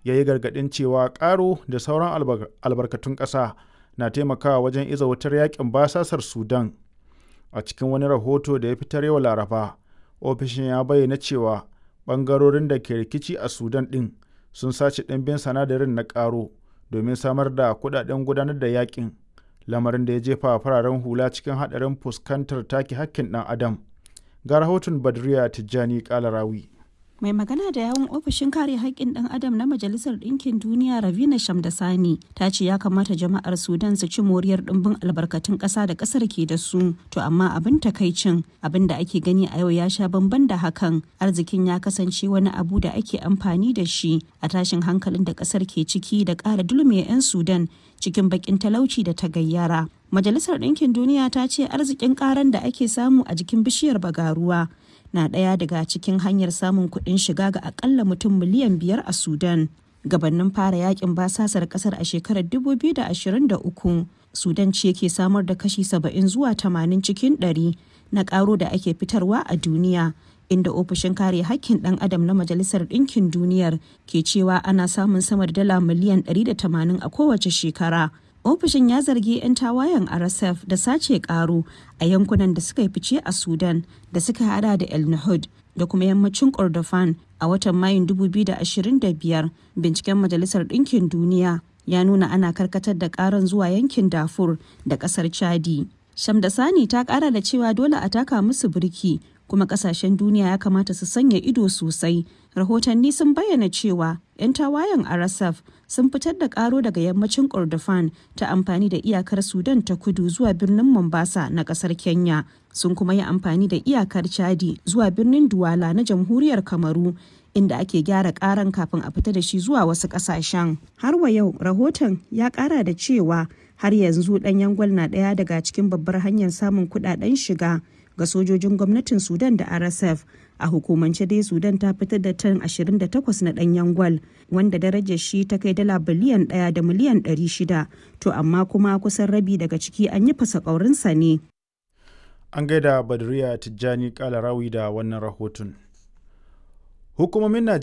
ya yi gargaɗin cewa ƙaro da sauran albarkatun ƙasa na taimakawa wajen iza wutar yakin basasar Sudan. A cikin wani rahoto da ya fitar yau Laraba, ofishin ya bayyana cewa ɓangarorin da ke rikici a Sudan ɗin sun sace ɗimbin sanadarin na ƙaro domin samar da kuɗaɗen gudanar da yakin, lamarin da ya jefa fararen hula cikin haɗarin fuskantar take hakkin ɗan adam. Ga rahoton Badriya Tijjani Kalarawi. mai magana da yawun ofishin kare haƙƙin ɗan adam na majalisar ɗinkin duniya ravina shamdasani ta ce ya kamata jama'ar sudan su ci moriyar ɗimbin albarkatun ƙasa da ƙasar ke da su to amma abin takaicin abin da ake gani a yau ya sha bamban da hakan arzikin ya kasance wani abu da ake amfani da shi a tashin hankalin da ƙasar ke ciki da ƙara dulme 'yan sudan cikin baƙin talauci da ta gayyara majalisar ɗinkin duniya ta ce arzikin ƙaran da ake samu a jikin bishiyar bagaruwa na ɗaya daga cikin hanyar samun kuɗin shiga ga akalla mutum miliyan biyar a sudan gabanin fara yakin basasar ƙasar a shekarar 2023 sudan ce ke samar da kashi 70 zuwa 80 cikin 100 na ƙaro da ake fitarwa a duniya inda ofishin kare hakkin ɗan adam na majalisar ɗinkin duniyar ke cewa ana samun sama da dala miliyan 180 a kowace shekara ofishin ya zargi 'yan tawayen rsf da sace karo a yankunan da suka yi fice a sudan da suka hada da el nahud da kuma yammacin kordofan a watan mayun 2025 binciken majalisar ɗinkin duniya ya nuna ana karkatar da karan zuwa yankin dafur da ƙasar chadi shamdasani ta ƙara da cewa dole a taka musu birki kuma kasashen duniya ya kamata su sanya ido sosai rahotanni sun bayyana cewa 'yan tawayen rsf sun fitar da karo daga yammacin kordofan ta amfani da iyakar sudan ta kudu zuwa birnin mombasa na kasar kenya sun kuma yi amfani da iyakar chadi zuwa birnin duwala na jamhuriyar kamaru inda ake gyara karan kafin a fita da shi zuwa wasu kasashen har wa yau rahoton ya kara da cewa har yanzu ɗanyen gwal na ɗaya daga cikin babbar hanyar samun kuɗaɗen shiga ga sojojin gwamnatin sudan da rsf a hukumance dai sudan ta fitar da tan 28 na danyen gwal wanda darajar shi ta kai dala biliyan 1 da miliyan 600 to amma kuma kusan rabi daga ciki an yi fasa ƙaurinsa ne an gaida badriya tijjani kalarawi da wannan rahoton hukumomin